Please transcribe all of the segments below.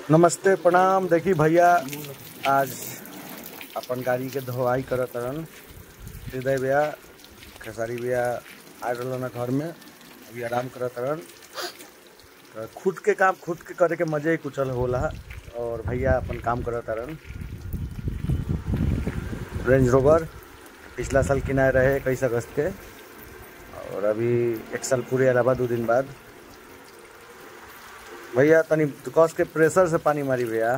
नमस्ते प्रणाम देखी भैया आज अपन गाड़ी के धोवाई करत रहन हृदय भैया खेसारी भैया आ रहलन घर में अभी आराम करत रहन तो खुद के काम खुद के करे के मजे ही कुचल होला और भैया अपन काम करत रहन रेंज रोवर पिछला साल किनाए रहे इक्कीस अगस्त के और अभी एक साल पूरे अलावा दो दिन बाद भैया तनी कस के प्रेशर से पानी मारी भैया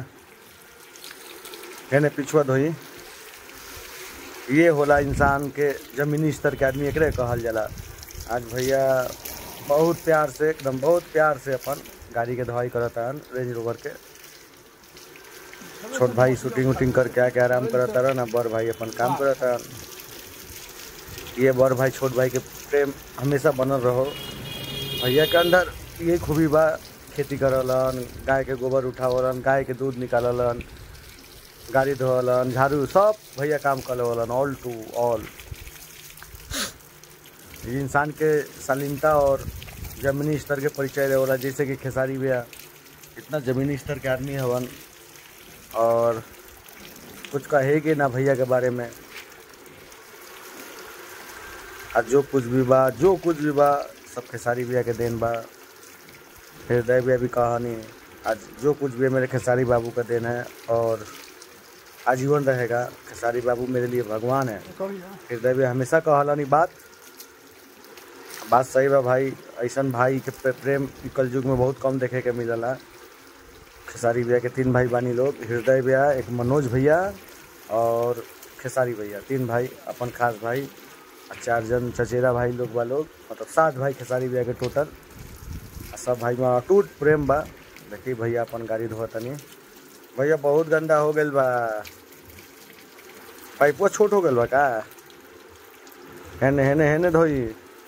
हेने पिछुआ धोई ये होला इंसान के जमीनी स्तर के आदमी एकरे कहल जाला आज भैया बहुत प्यार से एकदम बहुत प्यार से अपन गाड़ी के धोवाई करत हन रेंज रोवर के छोट भाई शूटिंग वूटिंग करके आके आराम करत रहन आ बड़ भाई अपन काम करत हन ये बड़ भाई छोट भाई के प्रेम हमेशा बनल रहो भैया के अंदर ये खूबी बा खेती करलन गाय के गोबर उठावलन गाय के दूध निकाललन गाड़ी धोवलन झाड़ू सब भैया काम करवलन ऑल टू ऑल ये इंसान के शालीनता और जमीनी स्तर के परिचय देवला जैसे कि खेसारी भैया इतना जमीनी स्तर के आदमी हवन और कुछ कहे कि ना भैया के बारे में आज जो कुछ भी बा जो कुछ भी बा सब खेसारी भैया के देन बा हृदय भैया भी कहानी आज जो कुछ भी है मेरे खेसारी बाबू का देन है और आजीवन रहेगा खेसारी बाबू मेरे लिए भगवान है हृदय भैया हमेशा कहलानी बात बात सही बा भाई ऐसन भाई के पे- प्रेम इ कल युग में बहुत कम देखे के मिलला खेसारी भैया के तीन भाई बानी लोग हृदय भैया एक मनोज भैया और खेसारी भैया तीन भाई अपन खास भाई आ चार जन चचेरा भाई लोग बा लोग मतलब सात भाई खेसारी भैया के टोटल आ सब भाई में अटूट प्रेम बा देखी भैया अपन गाड़ी धोतनी भैया बहुत गंदा हो गइल बा पाइपो छोट हो गइल बा का हेने हेने हेने धोई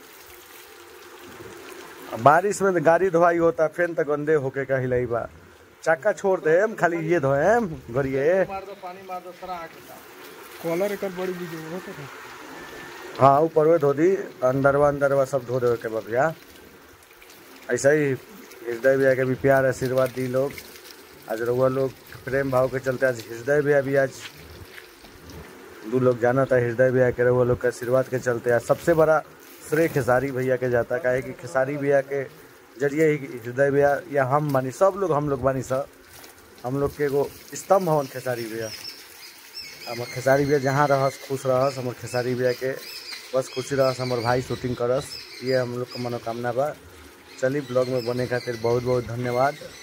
आ बारिश में तो गाड़ी धोवाई होता फिर तो गंदे होके का हिलाई बा चक्का छोड़ देम खाली ये धोएम गरिए मार दो पानी मार दो सारा आके कॉलर एकर बड़ी बीज होता था हाँ ऊपर में धो दी अंदरवा अंदरवा सब धो देवे के बा भैया ऐसा ही हृदय भैया के भी प्यार आशीर्वाद दी लोग आज रउआ लोग प्रेम भाव के चलते आज हृदय भैया भी आज दू लोग जाना था हृदय भैया के रउआ लोग के आशीर्वाद के चलते आज सबसे बड़ा श्रेय खेसारी भैया के जाता काहे कि खेसारी भैया के जरिए ही हृदय भैया या हम बानी सब लोग हम लोग बानी सब हम लोग के एगो स्तंभ हवन खेसारी भैया हमर खेसारी भैया जहाँ रहस खुश रहस हमर खेसारी भैया के बस खुशी रहस हमर भाई शूटिंग करस ये हम लोग के मनोकामना बा चली ब्लॉग में बने खातिर बहुत बहुत धन्यवाद